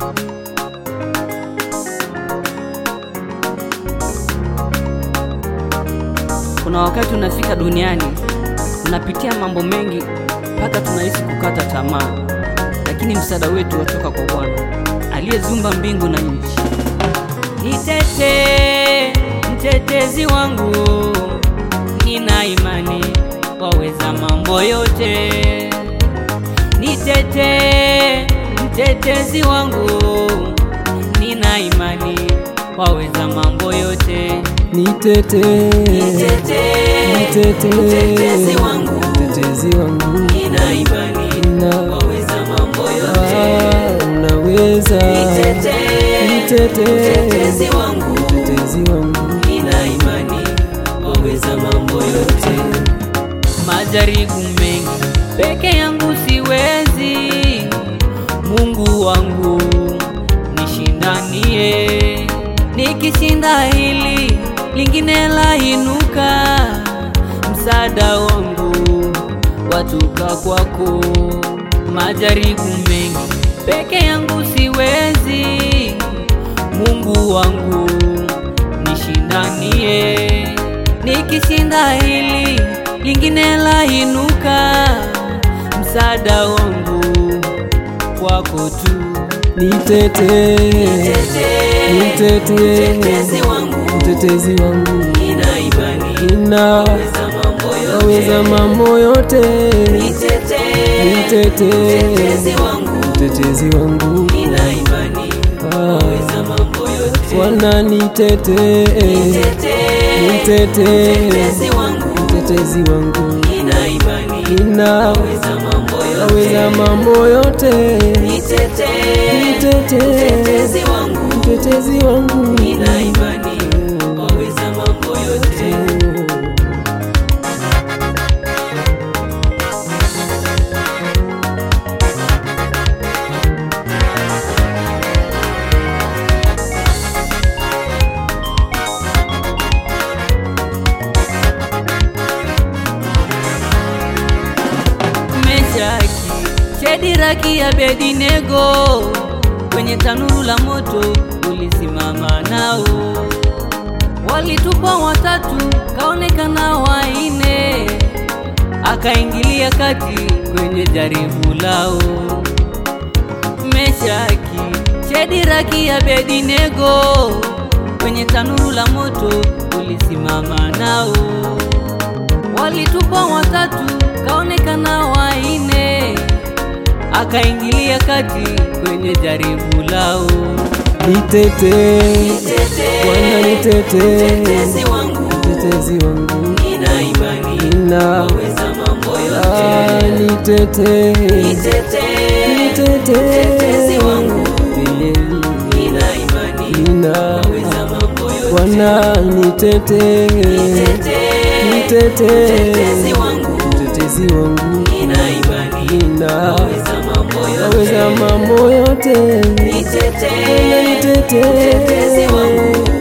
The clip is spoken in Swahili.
Kuna wakati unafika duniani unapitia mambo mengi mpaka tunahisi kukata tamaa, lakini msaada wetu watoka kwa Bwana aliyeziumba mbingu na nchi. Nitete mtetezi wangu, nina imani waweza mambo yote. Nitete mtetezi wangu, nina imani waweza mambo yote. Nitete, Nitete, nitete, mtetezi wangu, mtetezi wangu, nina imani na waweza mambo yote. ah, unaweza. Nitete, Nitete, mtetezi wangu, mtetezi wangu, nina imani waweza mambo yote. Majaribu mengi peke yangu siwezi, Mungu wangu nishindanie, nikishinda hili lingine lainuka, msaada wangu watoka kwako. Majaribu mengi peke yangu siwezi, Mungu wangu nishindanie, nikishinda hili lingine lainuka, msaada wangu kwako tu. nitete, nitete, Mtetezi wangu, mtetezi wangu, nina imani nina waweza mambo waweza yote. mambo yote. Nitete, Nitete, mtetezi wangu, mtetezi wangu, nina imani ah, waweza mambo yote. Bwana nitete, Nitete, nitete, mtetezi wangu, mtetezi wangu, nina imani nina waweza mambo waweza yote. mambo yote. Nitete, Nitete, mtetezi wangu, mtetezi wangu, nina imani waweza mambo yote. Meshaki, Shediraki, Abedinego, kwenye tanuru la moto ulisimama nao, walitupa watatu, kaonekana waine, akaingilia kati kwenye jaribu lao. Meshaki, Shediraki, Abedinego, kwenye tanuru la moto ulisimama nao walitupa watatu, kaonekana waine, akaingilia kati kwenye jaribu lao. nitete, Bwana nitete, Mtetezi wangu, mtetezi wangu, nina imani nina waweza mambo ah, yote. nitete, Nitete, mtetezi wangu, nina imani nina waweza mambo yote. Bwana nitete, Nitete, nitete, mtetezi wangu, mtetezi wangu, nina imani nina waweza mambo waweza yote. mambo yote. Nitete, Bwana nitete, mtetezi wangu,